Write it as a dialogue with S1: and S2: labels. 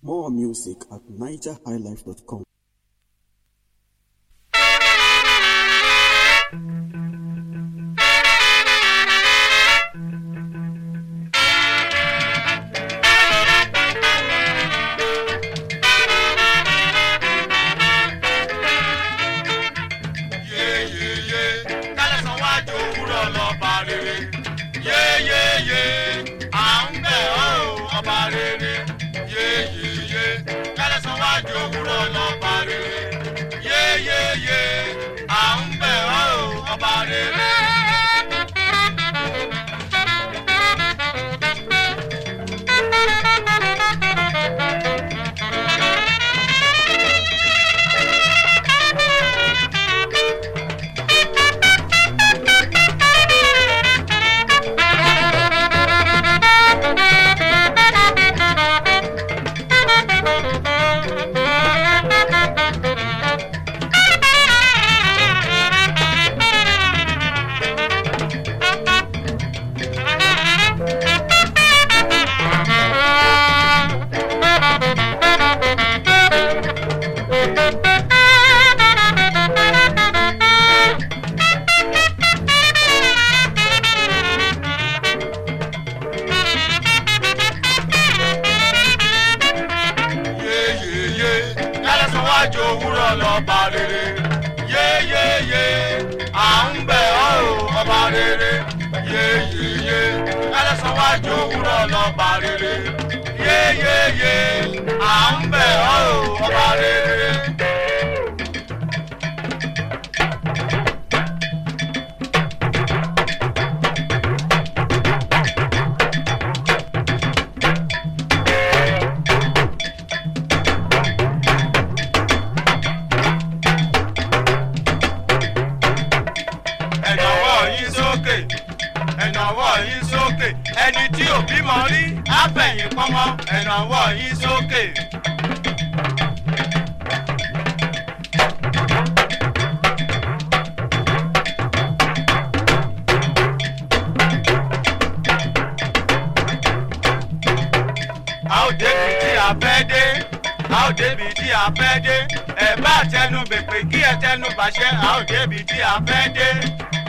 S1: More music at nigerhighlife.com.
S2: yeyeye kálẹ̀sán wájú òwúrọ̀ lọ́ba rere yeyeye à ń bẹ̀ ọ́ o ọba rere yeyeye kálẹ̀sán wájú òwúrọ̀ lọ́ba rere yeyeye à ń bẹ̀ ọ́ o ọba rere. yeyeye kálẹ̀sán wájú òwúrọ̀ lọ́ba rere yeyeye à ń bẹ̀ ọ́ o ọba rere yeyeye kálẹ̀sán wájú òwúrọ̀ lọ́ba rere yeyeye à ń bẹ̀ ọ́ o ọba rere. ẹ̀nàwọ́ yín sókè ẹ̀nàwọ́ yín sókè ẹni tí ò bímọ rí àfẹ̀yìn pọ́nmọ́ ẹ̀nàwọ́ yín sókè. a ó débi tí a fẹ́ dé a ó débi tí a fẹ́ dé ẹ bá tẹnu bèpè kí ẹ tẹnu bàṣẹ a ó débi tí a fẹ́ dé